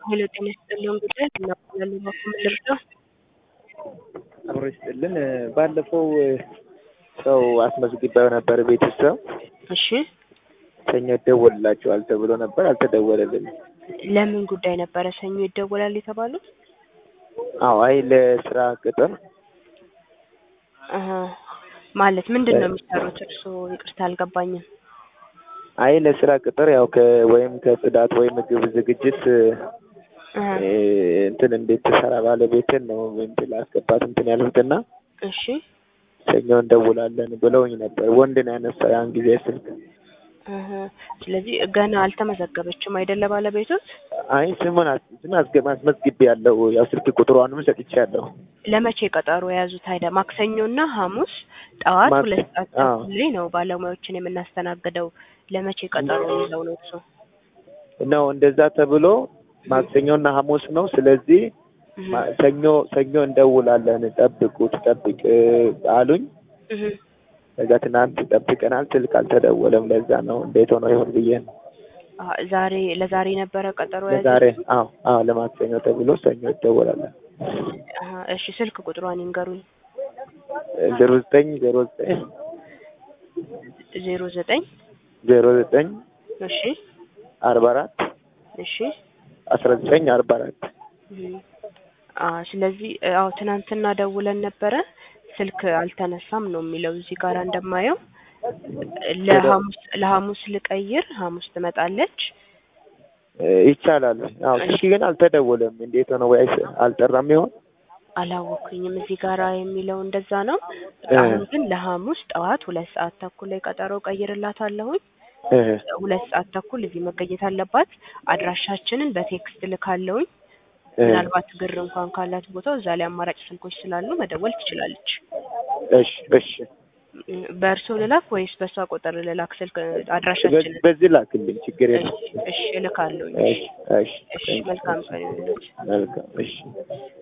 ሄሎ ጤና ይስጥልኝ ጉዳይ እናባላሉ በኩል ልርዳው? አብሮ ይስጥልን። ባለፈው ሰው አስመዝግቤው ነበር ቤተሰብ እሺ ሰኞ ይደወልላቸዋል ተብሎ ነበር፣ አልተደወለልንም። ለምን ጉዳይ ነበረ ሰኞ ይደወላል የተባሉት? አዎ አይ ለስራ ቅጥር አሀ ማለት ምንድን ነው የሚሰሩት እርስዎ? ይቅርታ አልገባኝም። አይ ለስራ ቅጥር ያው ከ ወይም ከጽዳት ወይም ምግብ ዝግጅት አሀ እ እንትን እንዴት ትሰራ ባለቤትን ነው እንትን ላስገባት እንትን ያልሁትና እሺ ሰኞ እንደውላለን ብለውኝ ነበር። ወንድ ነው ያነሳው ያን ጊዜ ስልክ። አሀ ስለዚህ ገና አልተመዘገበችም አይደለ ባለቤቶት? አይ ስሙን አስ- ስም አስገ- አስመዝግቤ ያለው ያው ስልክ ቁጥሯንም ሰጥቻለሁ። ለመቼ ቀጠሮ የያዙት አይደ ማክሰኞና ሐሙስ ጠዋት ማክ- ሁለት ሰዓት አዎ። ተኩል ላይ ነው ባለሙያዎችን የምናስተናግደው። ለመቼ ቀጠሮ ይዘው ነው እርሶ? ነው እንደዛ ተብሎ ማክሰኞና ሐሙስ ነው። ስለዚህ እህ ማ- ሰኞ ሰኞ እንደውላለን ጠብቁት ጠብቅ እ አሉኝ። እህ ከዛ ትናንት ጠብቀናል፣ ስልክ አልተደወለም። ለዛ ነው እንዴት ሆኖ ይሆን ብዬ ነው። አ ዛሬ ለዛሬ ነበረ ቀጠሮ ለዛሬ የያዙት? አዎ አዎ ለማክሰኞ ተብሎ ሰኞ ይደወላለን። አሀ እሺ ስልክ ቁጥሯን ይንገሩኝ። ዜሮ ዘጠኝ ዜሮ ዘጠኝ ዜሮ ዘጠኝ ዜሮ ዘጠኝ እሺ አርባ አራት እሺ አስራ ዘጠኝ አርባ አራት እህ አ ስለዚህ አዎ ትናንትና ደውለን ነበረ ስልክ አልተነሳም ነው የሚለው እዚህ ጋር እንደማየው ለሐሙስ ለሐሙስ ልቀይር ሐሙስ ትመጣለች እ ይቻላል። አዎ ስልክ ግን አልተደወለም። እንዴት ሆነ ወይ አይስ- አልጠራም ይሆን? አላወኩኝም እዚህ ጋራ የሚለው እንደዛ ነው እ አሁን ግን ለሐሙስ ጠዋት ሁለት ሰዓት ተኩል ላይ ቀጠሮ ቀይርላታለሁኝ እ ሁለት ሰዓት ተኩል እዚህ መገኘት አለባት አድራሻችንን በቴክስት ልካለሁኝ እ ምናልባት ግር እንኳን ካላት ቦታው እዛ ላይ አማራጭ ስልኮች ስላሉ መደወል ትችላለች እሺ እሺ እ በእርሶ ልላክ ወይስ በእሷ ቁጥር ልላክ ስልክ በ- አድራሻችንን በዚህ ላክልኝ ችግር የለም። እሺ እሺ እልካለሁኝ እሺ እሺ እሺ መልካም ቀን ይሁንልዎት መልካም እሺ